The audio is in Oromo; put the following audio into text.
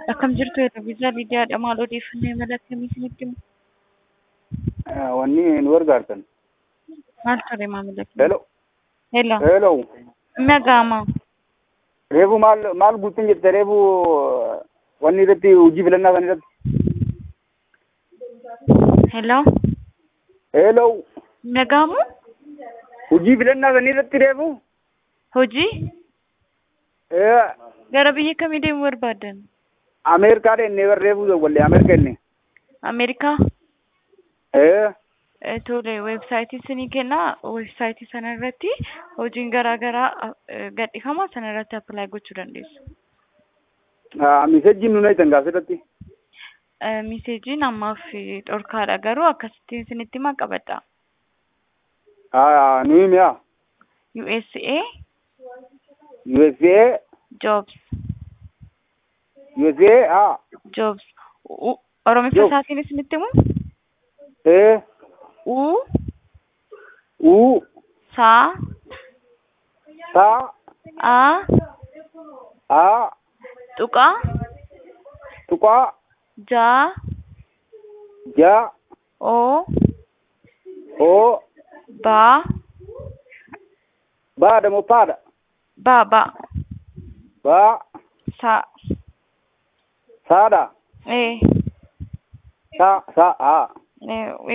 Akkam jirtu Televezyiinii Lidiyaadha. Maal odeeffannoo imala akkamii isinitti himu? wanni nu gargaartan. Maal ture maamila keenya? Hello. Hello. Hello. Nagaama. Reefu maal maal guutuun jette reefu wanni irratti hojii filannaa kan irratti. Hello. Hello. Nagaamu? Hojii filannaa kan irratti reefu. Hojii? Eh, Gara biyya kamii deemuu barbaadan? Ameerikaa dhenne bar reefu wallee Ameerikaa dhenne. Ameerikaa? Eh, Eh, Tole, weebsaayitii isinii kennaa. Weebsaayitii sana irratti hojiin garaa garaa eh, gadhiifama. Sana irratti appilaayi gochuu dandeessu. ah, misejjiin nu nayitan gaas irratti. Eh, Miseejiin ammaaf dhorkaadha. Garuu akkasittiin isinitti himaa qabadha. Ah, nu himi haa. USA USA, Jobs. USA, haa. Jobs. U- Oromiffa Jobs. isaatiin isinitti himu? Eh, U, U, Saa, Ta, A, A, Tuqaa, Tuqa, Ja, Ja, O, O, Ba, Ba da mo Pada. Ba, Ba, Ba, Sa, Sada, Eh, Sa, Sa, A. eh,